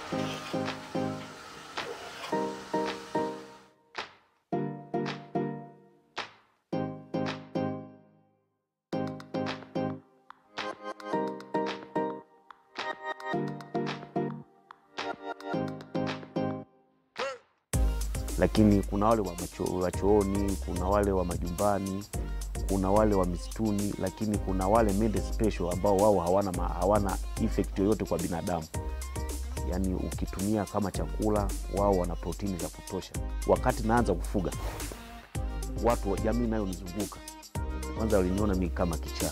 lakini kuna wale wa macho- wa chooni, kuna wale wa majumbani, kuna wale wa misituni, lakini kuna wale mende special ambao wao hawana, ma- hawana effect yoyote kwa binadamu. Yaani ukitumia kama chakula, wao wana protini za kutosha. Wakati naanza kufuga, watu wa jamii nayo nizunguka, kwanza waliniona mi kama kichaa.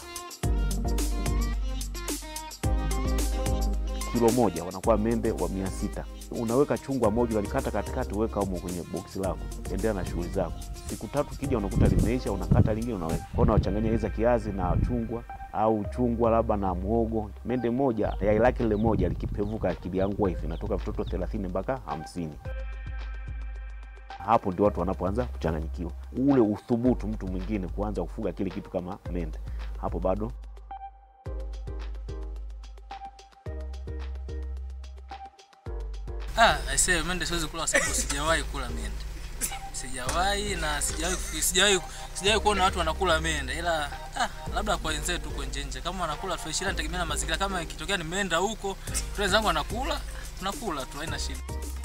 Kilo moja wanakuwa mende wa mia sita unaweka chungwa moja unalikata katikati, uweka humo kwenye boksi lako, endelea na shughuli zako. Siku tatu kija unakuta limeisha, unakata lingine unaweka kwao, unawachanganya iza kiazi na chungwa au chungwa labda na mwogo. Mende moja yai lake lile moja likipevuka kiliangua hivi, inatoka vitoto thelathini mpaka hamsini. Hapo ndio watu wanapoanza kuchanganyikiwa, ule uthubutu mtu mwingine kuanza kufuga kile kitu kama mende, hapo bado Ah, aisee mende siwezi kula kwa sababu sijawahi kula mende. Sijawahi na sijawahi sijawahi sijawahi kuona watu wanakula mende ila ah, labda kwa wenzetu huko nje nje kama wanakula fresh ila tegemea na mazingira kama ikitokea nimeenda huko friends zangu wanakula tunakula tu haina shida.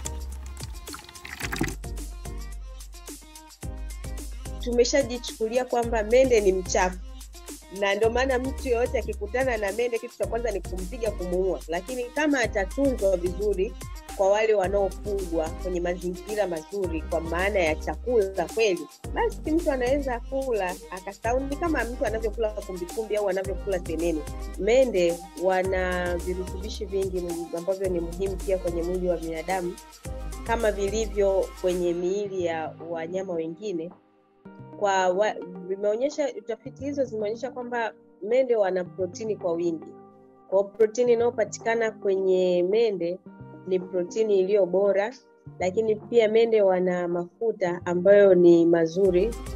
tumeshajichukulia kwamba mende ni mchafu na ndio maana mtu yoyote akikutana na mende kitu cha kwanza ni kumpiga kumuua lakini kama atatunzwa vizuri kwa wale wanaofugwa kwenye mazingira mazuri kwa maana ya chakula kweli basi mtu anaweza kula akasau ni kama mtu anavyokula kumbikumbi au anavyokula senene mende wana virutubishi vingi ambavyo ni muhimu pia kwenye mwili wa binadamu kama vilivyo kwenye miili ya wanyama wengine kwa wa, vimeonyesha tafiti hizo zimeonyesha kwamba mende wana protini kwa wingi kwao protini inayopatikana kwenye mende ni protini iliyo bora lakini pia mende wana mafuta ambayo ni mazuri